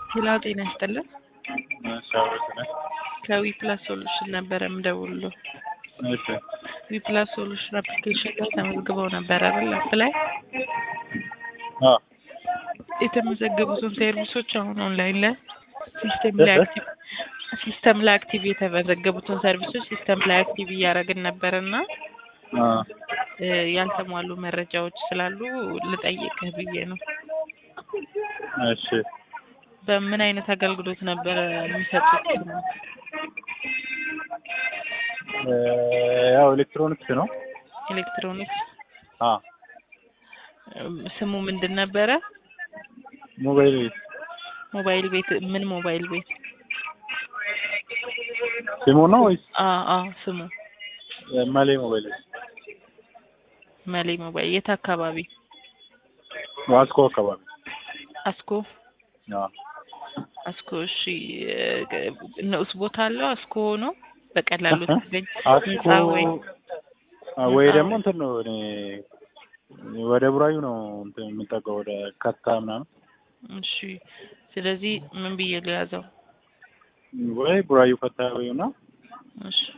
ሄሎ ጤና ይስጥልን። ከዊ ፕላስ ሶሉሽን ነበረ የምደውልልዎ። እሺ ዊ ፕላስ ሶሉሽን አፕሊኬሽን ላይ ተመዝግበው ነበር አይደል? አፕ ላይ አ የተመዘገቡትን ሰርቪሶች አሁን ኦንላይን ላይ ሲስተም ላይ አክቲቭ ሲስተም ላይ አክቲቭ የተመዘገቡትን ሰርቪሶች ሲስተም ላይ አክቲቭ እያደረግን ነበር እና አ እ ያልተሟሉ መረጃዎች ስላሉ ልጠይቅህ ብዬ ነው። እሺ በምን አይነት አገልግሎት ነበረ የሚሰጡት? እ ያው ኤሌክትሮኒክስ ነው። ኤሌክትሮኒክስ አ እም፣ ስሙ ምንድን ነበረ? ሞባይል ቤት ሞባይል ቤት ምን ሞባይል ቤት? ሲሙ ነው ወይስ አ አ ስሙ መሌ ሞባይል ቤት? መሌ ሞባይል። የት አካባቢ? ዋስኮ አካባቢ። አስኮ አ አስኮ። እሺ እ ንዑስ ቦታ አለው አስኮ ሆኖ በቀላሉ ትገኝ አስኮ ህንጻ ወይ አ ወይ ህንጻ ደግሞ እንትን ነው እኔ ወደ ቡራዩ ነው እንትን የምጠጋው ወደ ከታ ምናምን እሺ። ስለዚህ ምን ብዬ ልያዘው? ወይ ቡራዩ ከታ ወይ እና እሺ